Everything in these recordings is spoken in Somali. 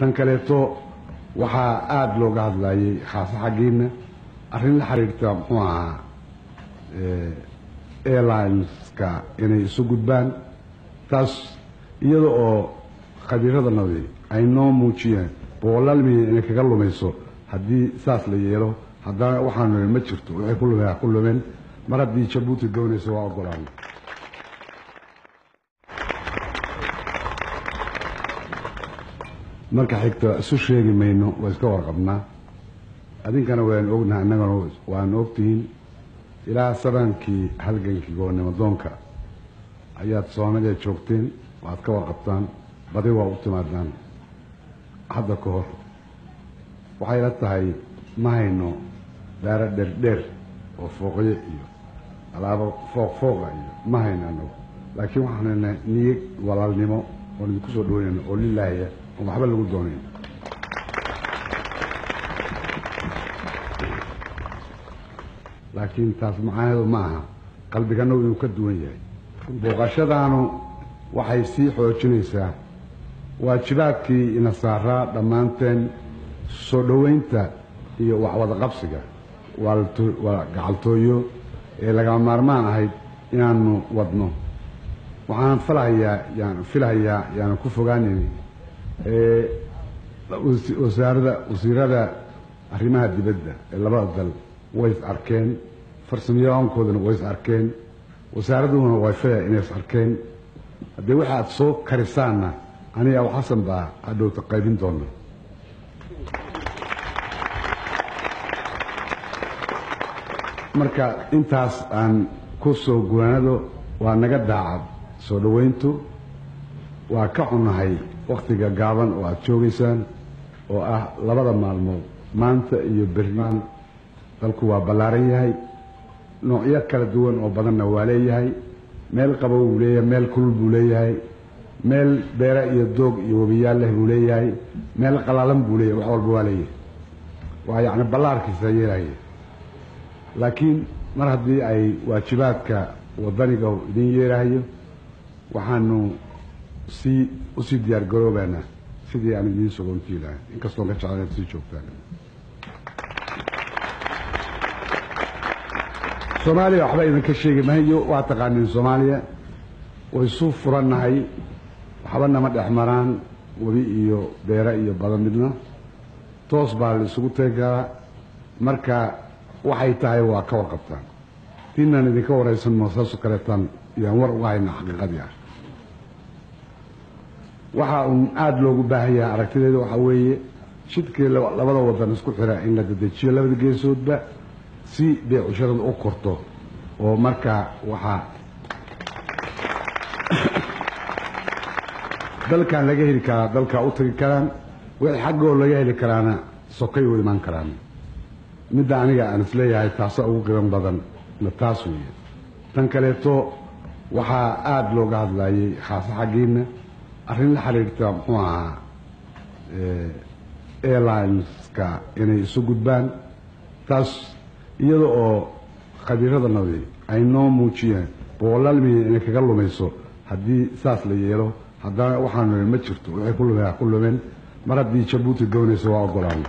tan kaleeto waxaa aada looga hadlayay khaasa xaggiina arrin la xiriirta muxuu ahaa airlineska inay isu gudbaan taas iyada oo khabiiradanadi ay noo muujiyeen boqolaal milyan inay kaga lumayso haddii saas la yeelo haddana waxaanu ma jirto waxay ku lumeen ku lumeen mar haddii jabuuti doonaysa waa ogolaana marka xigta isu sheegi mayno waa iska warqabnaa adinkana waan ognaha innagana waan ogtihiin ilaa sabaankii halgankii goonnimo doonka ayaad soomaliya joogteen waad ka warqabtaan badi waa u timaadaan hadda ka hor waxay la tahay ma hayno daaro dherdheer oo fooqyo iyo alaabo fooq fooqa iyo ma hayno anagu laakiin waxaan hayna niyad walaalnimo oon idinku soo dhaweynayno oo lilaahya oon waxba lagu doonayn laakiin taas macaaheedu ma aha qalbiganagu inuu ka duwan yahay booqashadaanu waxay sii xoojinaysaa waajibaadkii ina saaraa dhammaanteen soo dhoweynta iyo waxwada qabsiga waa gacaltooyo ee lagama maarmaan ahayd inaanu wadno waxaan filahayaa yaan filahayaa yaanan ku fogaanayni wasaarada wasiirada arrimaha dibadda ee labada dal way is arkeen farsamayaqaankoodana way is arkeen wasaaraduhuna way filaya inay is arkeen haddee waxa aad soo karisaanna aniga abu xasan baa hadhowta qaybin doona marka intaas aan ku soo guwaanado waa naga daacad soo dhoweyntu waa ka xunahay wakhtiga gaaban oo aada joogaysaan oo ah labada maalmood maanta iyo berrimaan dalku waa ballaaran yahay noocyo kala duwan oo badanna waa leeyahay meel qabow buu leeyahay meel kulul buu leeyahay meel beere iyo doog iyo webiyaal leh buu leeyahay meel qalaalan buu leeyahay wax walba waa leeyahay waa yacni ballaarkiisa yeelaya laakiin mar haddii ay waajibaadka waddaniga idin yeerahayo waxaanu sii usii diyaar garoobaynaa sidii aan idiin sogontii lahay inkastoon ka jeclan inaad sii joogtaan soomaaliya waxba idinka sheegi mahayo waa taqaaniin soomaaliya way isu furannahay waxba nama dhex maraan webi iyo beere iyo badan midna toos baa la isugu tegi karaa marka waxay tahay waa ka warqabtaan tiinaan idinka waraysan moo saasoo kaleetaan yaan war uga hayna xaqiiqadii ah waxa uun aada loogu baahan yahay aragtideeda waxaa weeye shidkii labada wadan isku xira in la dedejiyo labada geesoodba si beecusharadu u korto oo markaa waxaa dalkan laga heli karaa dalkaa u tagi karaan wixii xaggoo laga heli karaana sokay u imaan karaan midda aniga aan isleeyahay taasa ugu qiban badan na taas weeye tan kaleeto waxaa aada looga hadlayay khaasa xaggiina arrin la xiriirta muxuu ahaa airlineska inay isu gudbaan taas iyada oo khabiiradanadi ay noo muujiyeen boqolaal milyan inay kaga lumayso haddii saas la yeelo haddana waxaanu ma jirto waxay ku lumeen ku lumeen mar haddii jabuuti doonaysa waa ogolaana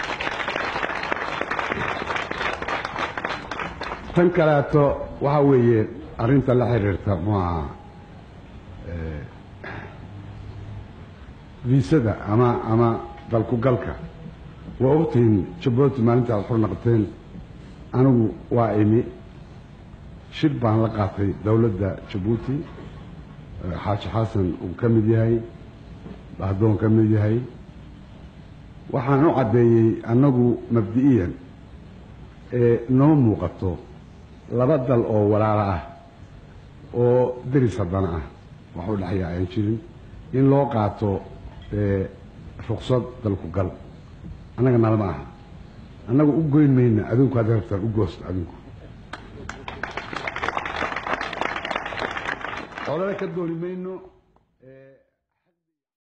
tan kaleeto waxaa weeye arrinta la xiriirta muxuu ahaa viisada ama ama dalkugalka waa ogtihiin jabuuti maalinta aad xur naqateen anigu waa imi shir baan la qaatay dowladda jabuuti xaaji xasan uu ka mid yahay bahdoon ka mid yahay waxaan u caddeeyey annagu mabdi'iyan ee noo muuqato laba dal oo walaalo ah oo deris haddana ah wax u dhexya aan jirin in loo qaato ruksad dalku gal annaga nalama aha annaga u goyn mayna adinku hadda rabtaan u goosta adinku xoolana ka dooni mayno